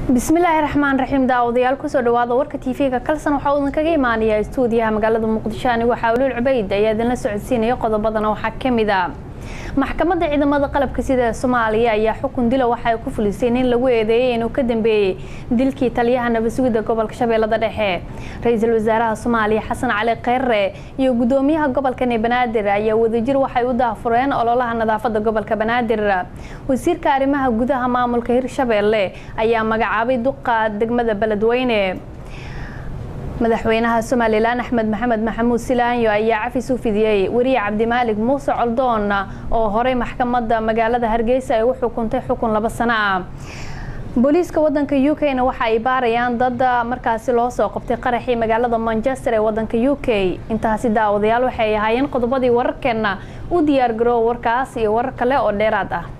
bismillaahi raxmaan raxiim daawadayaal kusoo dhawaada warka tv-ga kalsan waxaa uu idinkaga imaanayaa istuudiyaha magaalada muqdisho anigu xawluul cubayd ayaa idinla socodsiinaya qodobadana waxaa kamid a maxkamadda ciidamada qalabka sida soomaaliya ayaa xukun dila waxa ay ku fulisay nin lagu eedeeyay inuu ka dambeeyey dilkii taliyaha nabasugidda gobolka shabeellada dhexe ra-iisul wasaaraha soomaaliya xasan cali kheyre iyo gudoomiyaha gobolkani banaadir ayaa wadajir waxay u daahfureen ololaha nadaafada gobolka banaadir wasiirka arrimaha gudaha maamulka hirshabeelle ayaa magacaabay duqa degmada beledweyne madaxweynaha somalilan axmed maxamed maxamuud silaanyo ayaa cafis u fidiyey weriye cabdimaalig muuse coldoon oo horey maxkamadda magaalada hargeysa ay u xukuntay xukun laba sano ah booliiska wadanka u k na waxa ay baarayaan dad markaasi loo soo qabtay qaraxii magaalada manchester ee wadanka u k intaasi daawadayaal waxay ahaayeen qodobadii wararkeena u diyaar garoow warkaas iyo warar kale oo dheeraad ah